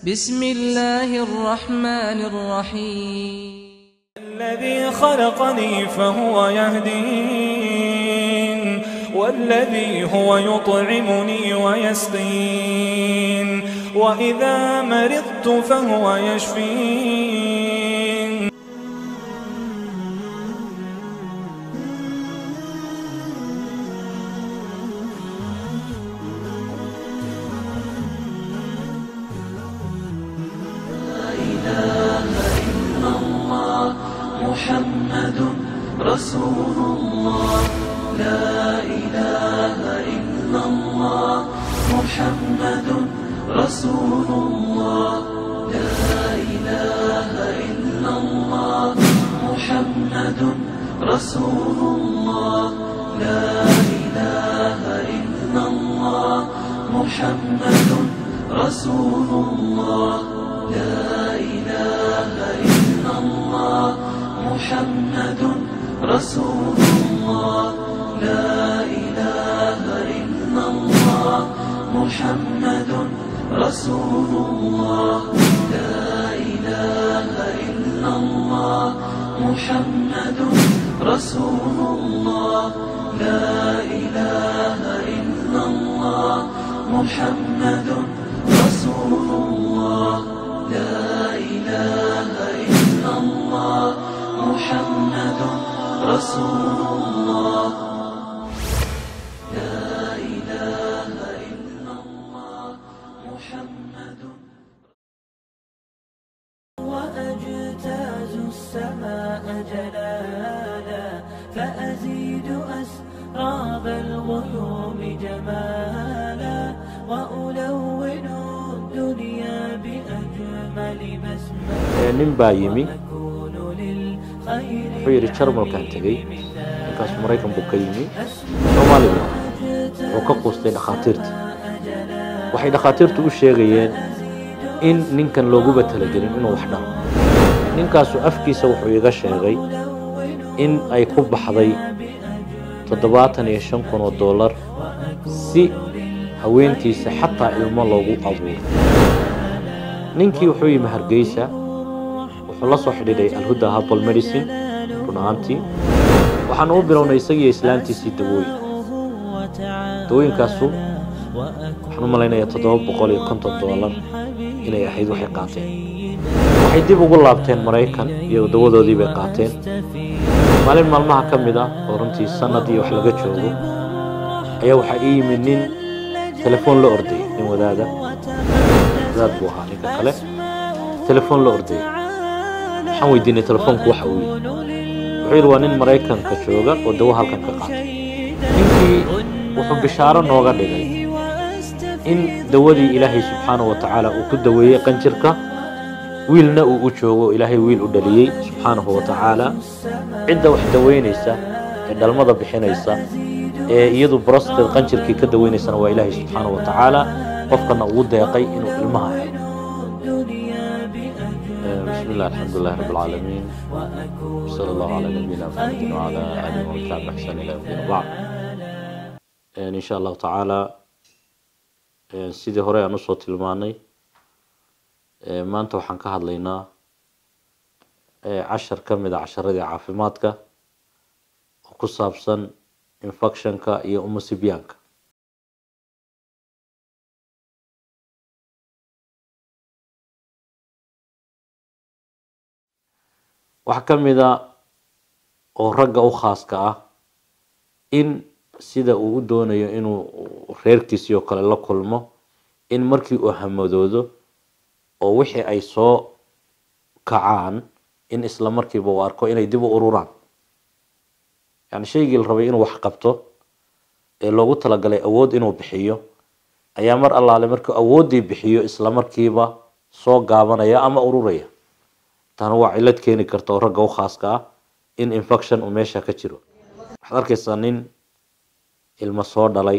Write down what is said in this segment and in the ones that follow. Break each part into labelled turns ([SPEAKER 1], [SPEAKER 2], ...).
[SPEAKER 1] بسم الله الرحمن الرحيم
[SPEAKER 2] الذي خلقني فهو يهدين والذي هو يطعمني ويسقين وإذا مرضت فهو يشفين
[SPEAKER 3] محمد رسول الله لا إله إلا الله محمد رسول الله لا إله إلا الله محمد رسول الله لا إله إلا الله محمد رسول الله لا إله إلا الله محمد رسول الله لا إله إلا الله محمد رسول الله لا إله إلا الله محمد رسول الله لا إله إلا الله محمد رسول الله لا إله إلا الله محمد رسول الله لا إله إلا الله محمد وأجتاز السماء جلالا فأزيد أسراب الغيوم جمالا وألون الدنيا بأجمل بسمة
[SPEAKER 4] nin baa yimi
[SPEAKER 3] أكون للخير
[SPEAKER 4] wuxuu yidhi jarmalkaan tegey ninkaas maraykan buu ka yimi soomaaliga wuxuu ka quustay dhakhaatiirtii waxay dhakhaatiirtu u sheegayeen in ninkan looguba talagelin inuu wax dhalo ninkaasu afkiisa wuxuu iga sheegay in ay ku baxday toddobaatan iyo shan kun oo dollar si haweentiisa xataa ilmo loogu abuuro ninkii wuxuu yimi hargeysa wuxuu la soo xidhiidhay alhuda habal medicine run ahaantii waxaanu u bilownay isagiiyo islaantiisii dawooyin dawooyinkaasu waxaan u malaynayaa toddoba boqol iyo konton dollar inay ahayd waxay qaateen waxay dib ugu laabteen maraykan iyo dawadoodii bay qaateen maalin maalmaha ka mid ah oo runtii sanad iyo wax laga joogo ayaa waxaa ii yimid nin telefoon la ordayay nin wadaada wadaad buu ahaa ninka kale telefoon la ordayay waxaan weydiinay telefoonku waxa uu yihi wuxuu yidhi waa nin maraykanka jooga oo dawo halkan ka qaatay ninkii wuxuu bishaaro nooga dhigay in dawadii ilaahay subxaanahu wa tacaala uu ku daweeyey qanjirka wiilna uu u joogo ilaahay wiil u dhaliyey subxaanahu wa tacaala cidda wax daweynaysa ee dhalmada bixinaysa ee iyadu brosted qanjirkii ka daweynaysana waa ilaahay subxaanahu wa tacaala qofkana ugu deeqay inuu ilmaha helo بسم الله الحمد لله رب العالمين وصلى الله على نبينا محمد وعلى آله وصحبه بإحسان إلى يوم الدين وبعد إن شاء الله تعالى sidii hore aan usoo tilmaanay maanta waxaan ka hadlaynaa cashar ka mid a casharadii caafimaadka oo ku saabsan infectionka iyo umusibyaanka waxaa ka mid a oo ragga u khaaska ah in sida uu u doonayo inuu reerkiisii oo kale la kulmo in markii uu hamadoodo oo wixii ay soo kacaan in isla markiiba uu arko inay dib u ururaan yani shaygii la rabay inuu wax qabto ee loogu talagalay awood inuu bixiyo ayaa mar allaale markuu awooddii bixiyo isla markiiba soo gaabanaya ama ururaya taana waa cillad keeni karta oo ragga u khaaska ah in infection uu meesha ka jiro waxaad arkaysaa nin ilmo soo dhalay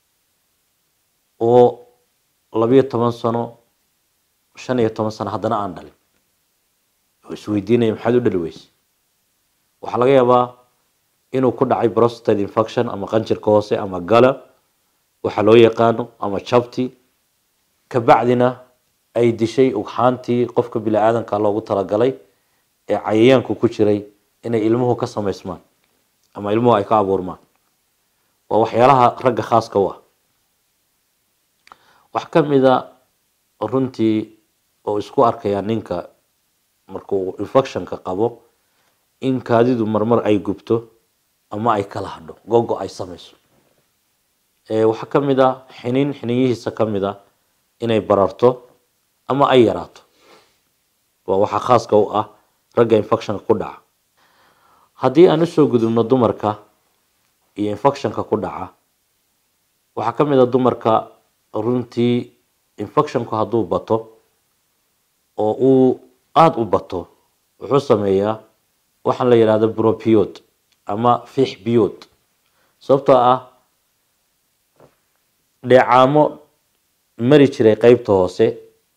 [SPEAKER 4] oo labiyo toban sano shan iyo toban sano haddana aan dhalin oo isweydiinaya maxaad u dhali weyse waxaa laga yaabaa inuu ku dhacay prostate infection ama qanjirka hoose ama gala waxa loo yaqaano ama jabti kabacdina ay dishay ugxaantii qofka bini aadanka loogu talagalay ee cayayaanku ku jiray inay ilmuhu ka samaysmaan ama ilmuhu ay ka abuurmaan waa waxyaalaha ragga khaaska u ah wax ka mida runtii oo isku arkaya ninka markuu infectionka qabo in kaadidu marmar ay gubto ama ay kala hadho gogo ay samayso waxaa ka mid a xiniin xiniinyihiisa ka mid a inay bararto ama ay yaraato waa waxaa khaaska u ah ragga infectionka ku dhaca haddii aan usoo gudubno dumarka iyo infectionka ku dhaca waxaa ka mid a dumarka runtii infectionku hadduu bato oo uu aada u bato wuxuu sameeyaa waxaan la yidhahda bropiod ama fiix biyood sababtoo ah dheecaamo mari jiray qeybta hoose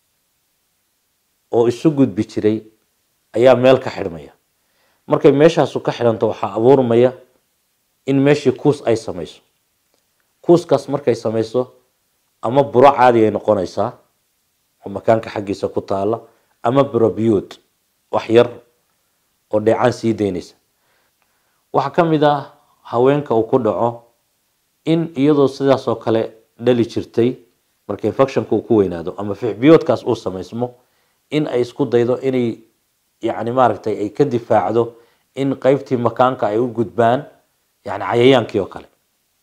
[SPEAKER 4] oo isu gudbi jiray ayaa meel ka xidhmaya markay meeshaasu ka xidhanto waxaa abuurmaya in meeshii kuus ay samayso kuuskaas markay samayso ama buro caadi ay noqonaysaa oo makaanka xaggiisa ku taala ama brobiyood wax yar oo dheecaan sii daynaysa waxaa ka mid ah haweenka uu ku dhaco in iyadoo sidaas oo kale dhali jirtay marka infectionka uu ku weynaado ama fixbiyoodkaas uu samaysmo in ay isku daydo inay yacni maaragtay ay ka difaacdo in qeybtii makaanka ay u gudbaan yani cayayaankii oo kale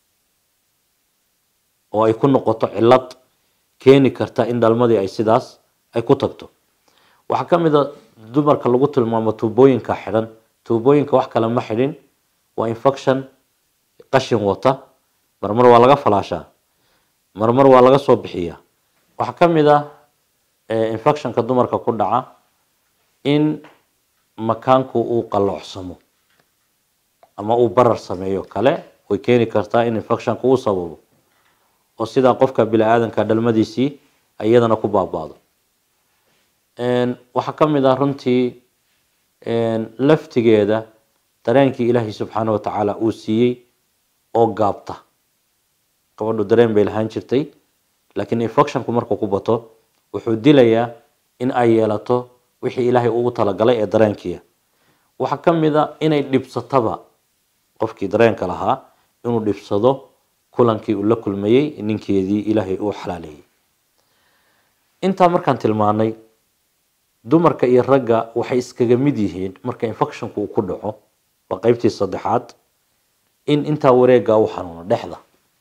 [SPEAKER 4] oo ay ku noqoto cillad keeni karta in dhalmadii ay sidaas ay ku tagto waxaa ka mid a dumarka lagu tilmaamo tuubooyinka xidhan tuubooyinka wax kale ma xidhin waa infection qashin wata marmar waa laga falaashaa marmar waa laga soo bixiyaa waxaa ka mid ah infectionka dumarka ku dhaca in makaanku uu qaloocsamo ama uu barar sameeyo kale way keeni kartaa in infectionka uu sababo oo sidaa qofka bini aadanka dhalmadiisii iyadana ku baaba'do waxaa ka mid ah runtii laftigeeda dareenkii ilaahay subxaana wa tacaala uu siiyey oo gaabta gabadhu dareen bay lahaan jirtay laakiin infectionku markuu ku bato wuxuu dilayaa in ay yeelato wixii ilaahay ugu talagalay ee dareenkiia waxaa ka mid a inay dhibsataba qofkii dareenka lahaa inuu dhibsado kulankii uu la kulmayey ninkeedii ilaahay uu xalaaleeyey intaa markaan tilmaanay dumarka iyo ragga waxay iskaga mid yihiin marka infectionku uu ku dhaco waa qeybtii saddexaad in intaa wareega uu xanuuno dhexda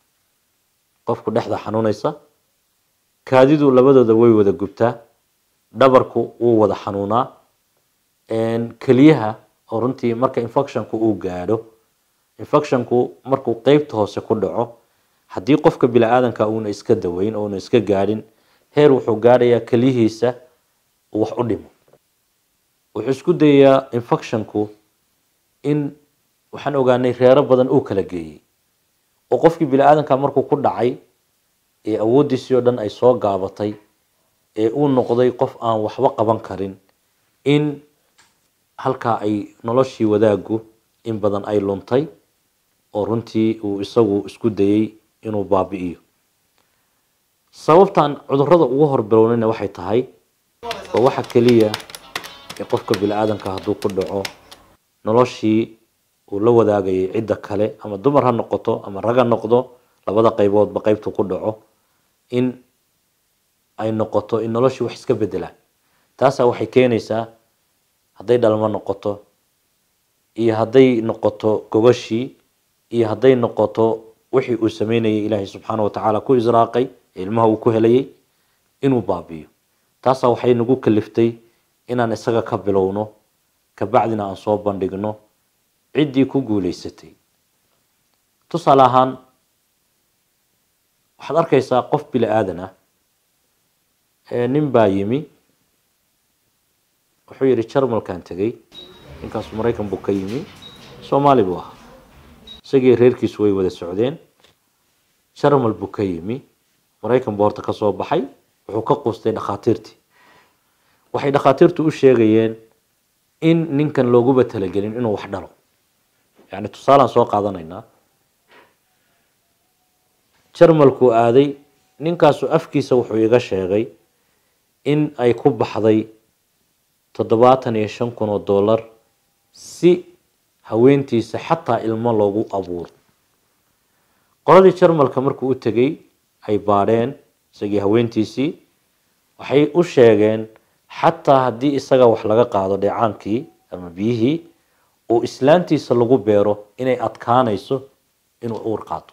[SPEAKER 4] qofku dhexda xanuunaysa kaadidu labadooda way wada gubtaa dhabarku wuu wada xanuunaa keliyaha oo runtii marka infectionku uu gaadho infectionku markuu qeybta hoose ku dhaco haddii qofka bini aadanka uuna iska daweyn ouna iska gaadhin heer wuxuu gaadhayaa keliyihiisa uu wax u dhimo wuxuu isku dayayaa infectionku in waxaan ogaanay reero badan uu kala geeyey oo qofkii bini aadanka markuu ku dhacay ee awooddiisii oo dhan ay soo gaabatay ee uu noqday qof aan waxba qaban karin in halkaa ay noloshii wadaaggu in badan ay luntay oo runtii uu isagu isku dayey inuu baabi'iyo sababtan cudurada ugu horbilownayna waxay tahay waa waxa keliya ee qofka bini aadanka hadduu ku dhaco noloshii uu la wadaagayay cidda kale ama dumar ha noqoto ama rag ha noqdo labada qayboodba qeybtu ku dhaco in ay noqoto in noloshii wax iska bedelaan taasaa waxay keenaysaa hadday dhalmo noqoto iyo hadday noqoto gogashii iyo hadday noqoto wixii uu sameynayay ilaahay subxaana wa tacaala ku israaqay ee ilmaha uu ku helayay inuu baabi'iyo taasaa waxay nagu kaliftay inaan isaga ka bilowno kabacdina aan soo bandhigno ciddii ku guuleysatay tusaale ahaan waxaad arkaysaa qof bini aadan ah nin baa yimi wuxuu yihi jarmalkan tegay ninkaasu maraykan buu ka yimi soomaali buu ahaa isagii reerkiisu way wada socdeen jarmal buu ka yimi maraykan buu horta kasoo baxay wuxuu ka quustay dhakhaatiirtii waxay dhakhaatiirtu u sheegayeen in ninkan looguba talagelin inuu wax dhalo yani tusaalaan soo qaadanaynaa jarmalkuu aaday ninkaasu afkiisa wuxuu iga sheegay in ay ku baxday toddobaatan iyo shan kun oo dollar si haweentiisa xataa ilmo loogu abuuro qoladii jarmalka markuu u tegay ay baadheen isagii haweentiisii waxay u sheegeen xataa haddii isaga wax laga qaado dheecaankii ama biyihii oo islaantiisa lagu beero inay adkaanayso inuu uur qaato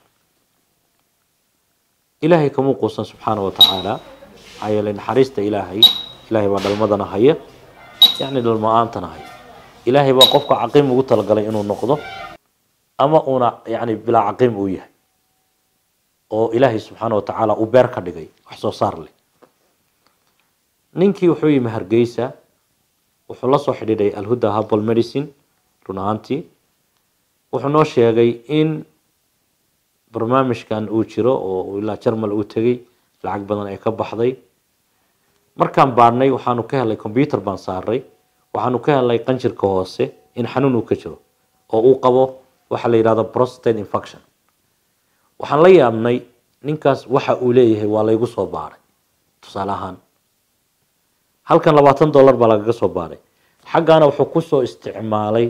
[SPEAKER 4] ilaahay kama quusan subxaana wa tacaala maxaa yeelay naxariista ilaahay ilaahay baa dhalmadana haya yacni dhalmo-aantana haya ilaahay baa qofka caqiim ugu talagalay inuu noqdo ama uuna yacni bilaa caqiim uu yahay oo ilaahay subxaana wa tacaala uu beer ka dhigay wax soo saar leh ninkii wuxuu yimi hargeysa wuxuu la soo xidhiidhay alhuda habal medicine run ahaantii wuxuu noo sheegay in barnaamijkan uu jiro oo ilaa jarmal uu tegay lacag badan ay ka baxday markaan baadhnay waxaanu ka helay combyuter baan saaray waxaanu ka helay qanjirka hoose in xanuun uu ka jiro oo uu qabo waxa la yidhahdo prostate infection waxaan la yaabnay ninkaas waxa uu leeyahay waa laygu soo baaray tusaale ahaan halkan labaatan dollar baa lagaga soo baaray xaggaana wuxuu kusoo isticmaalay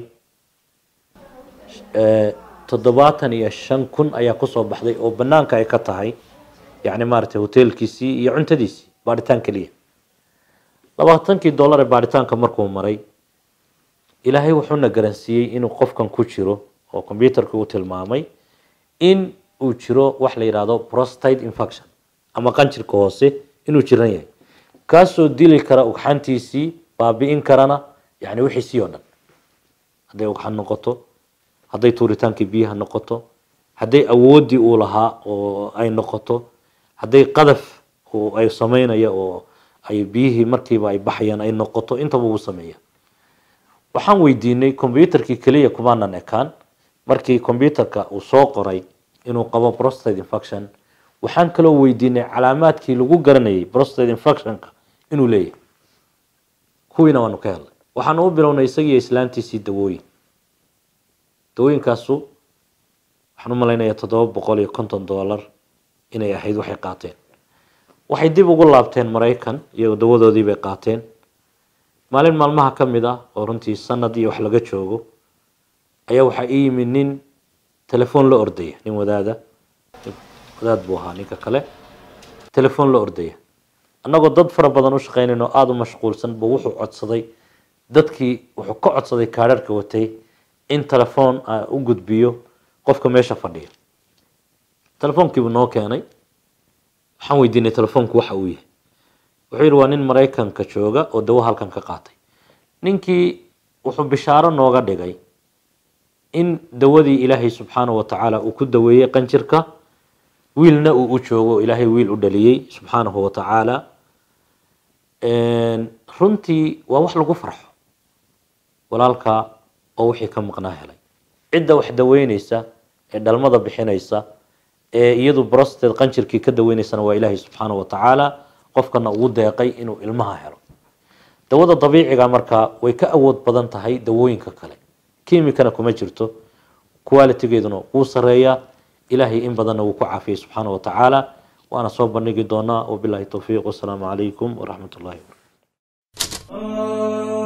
[SPEAKER 4] toddobaatan iyo shan kun ayaa kusoo baxday oo banaanka ay ka tahay yacni maaragtay hoteelkiisii iyo cuntadiisii baadhitaan keliya labaatankii dollar ee baadhitaanka markuu maray ilaahay wuxuuna garansiiyey inuu qofkan ku jiro oo combyuterka u tilmaamay in uu jiro wax la yidhaahdo prostate infection ama qanjirka hoose inuu jiran yahay kaasoo dili kara ugxantiisii baabi'in karana yani wixiisii oo dhan hadday ugxan noqoto hadday tuuritaankii biyaha noqoto hadday awooddii uu lahaa oo ay noqoto hadday qadaf ay sameynaya oo ay biyihii markiiba ay baxayaan ay noqoto intaba uu sameeya waxaan weydiinay combyuterkii keliya kumaanan ekaan markii combyuterka uu soo qoray inuu qabo prostate infection waxaan kaloo weydiinay calaamaadkii lagu garanayay prostate infectionka inuu leeyahay kuwiina waanu ka helnay waxaanu u bilownay isagiiyo islaantiisii dawooyin dawooyinkaasu waxaan u malaynayaa toddoba boqol iyo konton dollar inay ahayd waxay qaateen waxay dib ugu laabteen maraykan iyagoo dawadoodii bay qaateen maalin maalmaha ka mid ah oo runtii sanad iyo wax laga joogo ayaa waxaa ii yimid nin telefoon la ordaya nin wadaada wadaad buu ahaa ninka kale telefoon la ordaya annagoo dad fara badan u shaqeynayno aada u mashquulsan buu wuxuu codsaday dadkii wuxuu ka codsaday kaadharhka watay in telefoon u gudbiyo qofka meesha fadhiya telefoonkiibuu noo keenay waxaan weydiinay telefoonku waxa uu yahay wuxuu yidhi waa nin maraykanka jooga oo dawo halkan ka qaatay ninkii wuxuu bishaaro nooga dhigay in dawadii ilaahay subxaanahu wa tacaala uu ku daweeyey qanjirka wiilna uu u joogo ilaahay wiil u dhaliyey subxaanahu wa tacaala runtii waa wax lagu farxo walaalka oo wixii ka maqnaa helay cidda wax daweyneysa ee dhalmada bixinaysa ee iyadu brosted qanjirkii ka daweyneysana waa ilaahay subxaanahu wa tacaala qofkana ugu deeqay inuu ilmaha helo dawada dabiiciga markaa way ka awood badan tahay dawooyinka kale kimikana kuma jirto qualitigeeduna wuu sareeyaa ilaahay in badanna wuu ku caafiyey subxaana wa tacaala waana soo bandhigi doonaa wabilahi towfiiq wasalaamu calaykum waraxmat ullahi wabarakatu